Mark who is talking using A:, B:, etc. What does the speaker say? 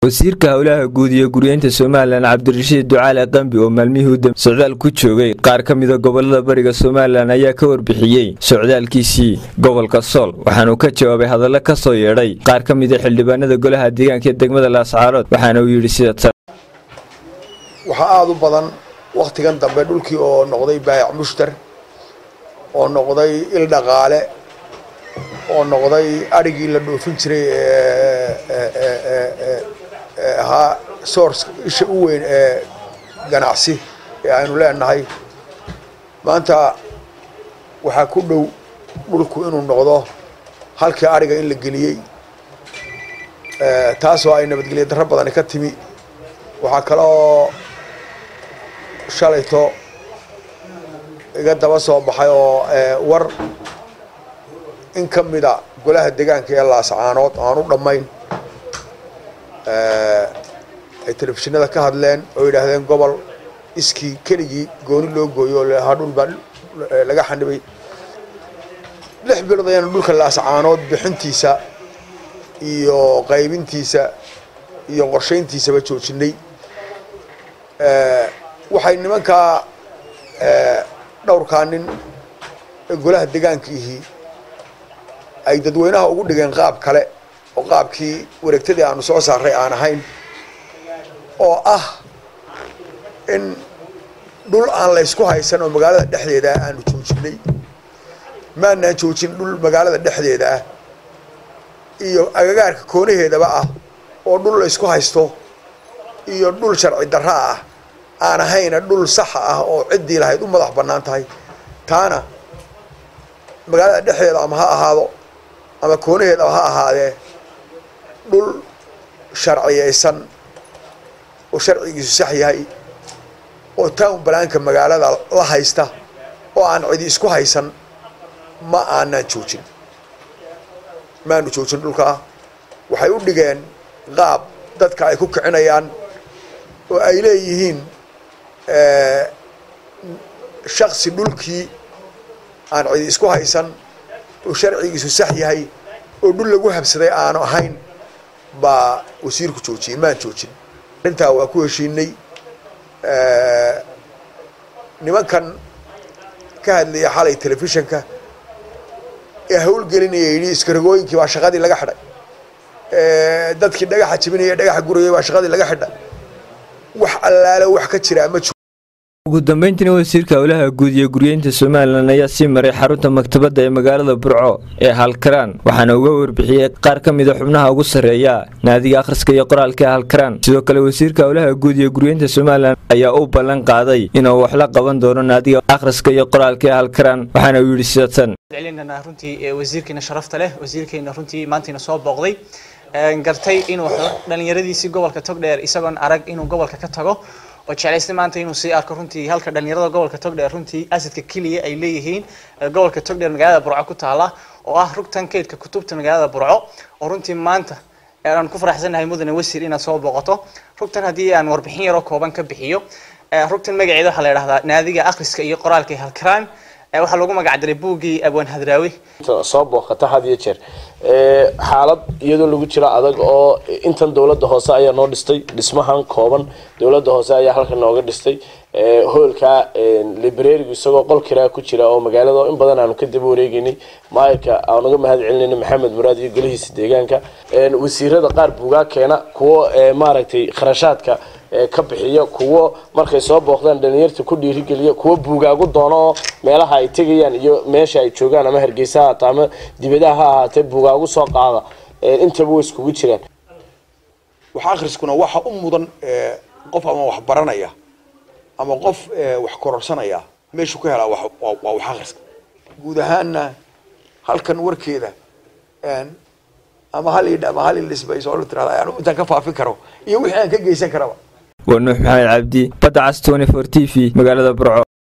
A: wasiirka howlaha guud iyo guryeynta somalilan cabdirashiid ducaale qambi oo maalmihii u dambe socdaal ku joogay qaar ka mida gobolada bariga somalilan ayaa ka warbixiyey socdaalkiisii gobolka sool waxaanuu ka jawaabay hadallo ka soo yeedhay qaar ka mida xildhibaanada golaha deegaanka ee degmada laascaarood waxaana uu yidhi sida tan
B: waxaa aada u badan wakhtigan dambe dhulkii oo noqday baayac mushtar oo noqday il dhaqaale oo noqday adhigii la dhoofin jiray ee ahaa source isha u weyn ee ganacsi ee aynu leenahay maanta waxaa ku dhow dhulku inuu noqdo halkii adhiga in la geliyey taasoo ay nabadgelyo darro badani ka timi waxaa kaloo shalayto iga daba soo baxay oo war in ka mida golaha deegaanka ee laascaanood aan u dhammayn ay telefishinada ka hadleen oo yidhaahdeen gobol iskii keligii gooni loo gooyo oo lahaa dhul baa laga xanibay lix bilood ayaanu dhulka laascaanood bixintiisa iyo qaybintiisa iyo qorshayntiisaba joojinay waxay nimankaa dhowrkaa nin ee golaha deegaankiihii ay dadweynaha ugu dhigeen qaab kale oo qaabkii wareegtadii aanu soo saaray aan ahayn oo ah in dhul aan laysku haysan oo magaalada dhexdeeda ah aanu joojinay maanaan joojin dhul magaalada dhexdeeda ah iyo agagaarka koonaheedaba ah oo dhul laysku haysto iyo dhul sharci darra ah aan ahayna dhul saxa ah oo ciddii lahayd u madax bannaan tahay taana magaalada dhexdeeda ama ha ahaado ama koonaheedaba ha ahaadee dhul sharciyaysan oo sharcigiisu sax yahay oo town balaanka magaalada la haysta oo aan cidi isku haysan ma aanaan joojin maanu joojin dhulkaa waxay u dhigeen qaab dadka ay ku kicinayaan oo ay leeyihiin shaksi dhulkii aan cidi isku haysan oo sharcigiisu sax yahay oo dhul lagu habsaday aanu ahayn baa wasiirku joojiyey maan joojin arrintaa waa ku heshiinay nimankan ka hadlaya xalay telefishinka ee hawlgelinaya yidhi iskaragooyinkii baa shaqadii laga xidhay dadkii dhagaxa jibinaya dhagaxa gurayay baa shaqadii laga xidhay wax allaale wax ka jira ma
A: ugu dambeyntiina wasiirka howlaha guud iyo guryeynta somalilan ayaa sii maray xarunta maktabadda ee magaalada burco ee halkaraan waxaana uga warbixiyey qaar ka mida xubnaha ugu sarreeya naadiga akhriska iyo qoraalka ee halkaraan sidoo kale wasiirka howlaha guud iyo guryeynta somalilan ayaa u ballan qaaday inuu wax la qaban doono naadiga akhriska iyo qoraalka ee halkaraan waxaana uu yidhi sida tan
C: celinana runtii wasiirkeena sharafta leh wasiirkeena runtii maantiina soo booqday gartay inuu dhalinyaradiisii gobolka togdheer isagoon arag inuu gobolka ka tago oo jeclaystay maanta inuu sii arko runtii halka dhalinyarada gobolka togdheer runtii asidka keliya ay leeyihiin gobolka togdheer magaalada burco ku taala oo ah rugtan kaydka kutubta magaalada burco oo runtii maanta aan ku faraxsanahay mudane wasiir inaad soo booqato rugtan haddii aan warbixin yaroo kooban ka bixiyo rugtan magaceeda waxaa la yidhahdaa naadiga akhriska iyo qoraalka ee halkaraan waxaa lagu magac diray buuggii abwaan hadraawi
D: soo booqata had iyo jeer xaalad iyadoo lagu jiro adag oo intan dowladda hoose ayaa noo dhistay dhismahan kooban dowladda hoose ayaa halkan nooga dhistay hoolka librarigu isagoo qol kiraa ku jira oo magaalada in badan aanu ka daba wareegeynay maayirka aan uga mahad celinayna maxamed muraad iyo golihiisa deegaanka wasiirada qaar buugaa keena kuwo maaragtay kharashaadka ka bixiya kuwo markay soo booqdaan dhalinyarta ku dhiirigeliya kuwo buugaagu doono oo meelaha ay tegayaan iyo meesha ay joogaan ama hargeysa ha haata ama dibadaha ha ahaatee buugaagu soo qaada intaba way iskugu jiraan
B: wax akhriskuna waxa u mudan qof ama wax baranaya ama qof wax kororsanaya meeshuu ka helaa waa wax akhriska guud ahaanna halkan warkeeda ama hal idh ama hal ilisbays oo la tirahda ayaan intaan ka faafin karo iyo wixii aan ka geysan karaba
A: waa nuux maxamed cabdi badda cas tony for t v magaalada burco